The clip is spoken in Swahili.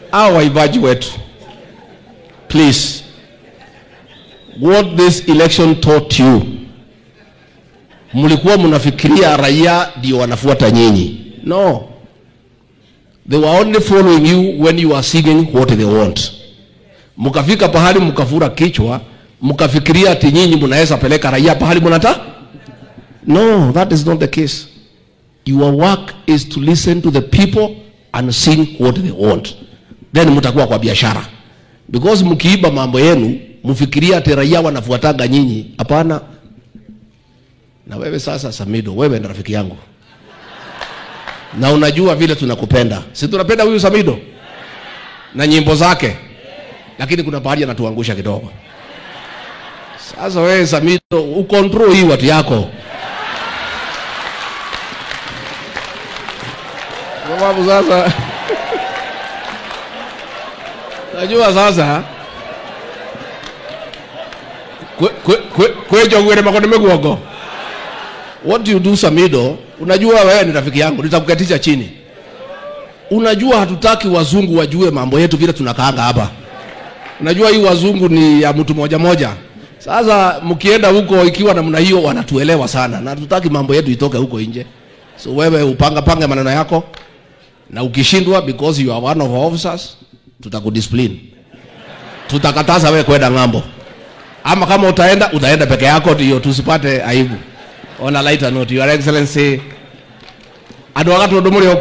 hao waibaji wetu please what this election taught you mlikuwa mnafikiria raia ndio wanafuata nyinyi no they were only following you when you are singing what they want mkafika pahali mkafura kichwa mkafikiria ati nyinyi mnaweza peleka raia pahali mnata no that is not the case your work is to listen to the people and sing what they want then mtakuwa kwa biashara because mkiiba mambo yenu mfikiria ati raia wanafuataga nyinyi hapana na wewe sasa samido wewe ni rafiki yangu na unajua vile tunakupenda si tunapenda huyu samido na nyimbo zake lakini kuna pahali anatuangusha kidogo sasa wewe samido ukontrol hii watu yako kwa sababu sasa najua sasa kwe- kwe- kwe- kwejogwere makoni miguongo what do you do samido unajua wewe ni rafiki yangu nitakuketisha chini unajua hatutaki wazungu wajue mambo yetu vile tunakaanga hapa unajua hii wazungu ni ya mtu moja moja sasa mkienda huko ikiwa namna hiyo wanatuelewa sana na hatutaki mambo yetu itoke huko nje so wewe upanga pange maneno yako na ukishindwa because you are one of our officers tutakudiscipline tutakataza wewe kwenda ng'ambo ama kama utaenda utaenda peke yako ndio tusipate aibu on a lighter note your excellency andå agatä å ndå må rä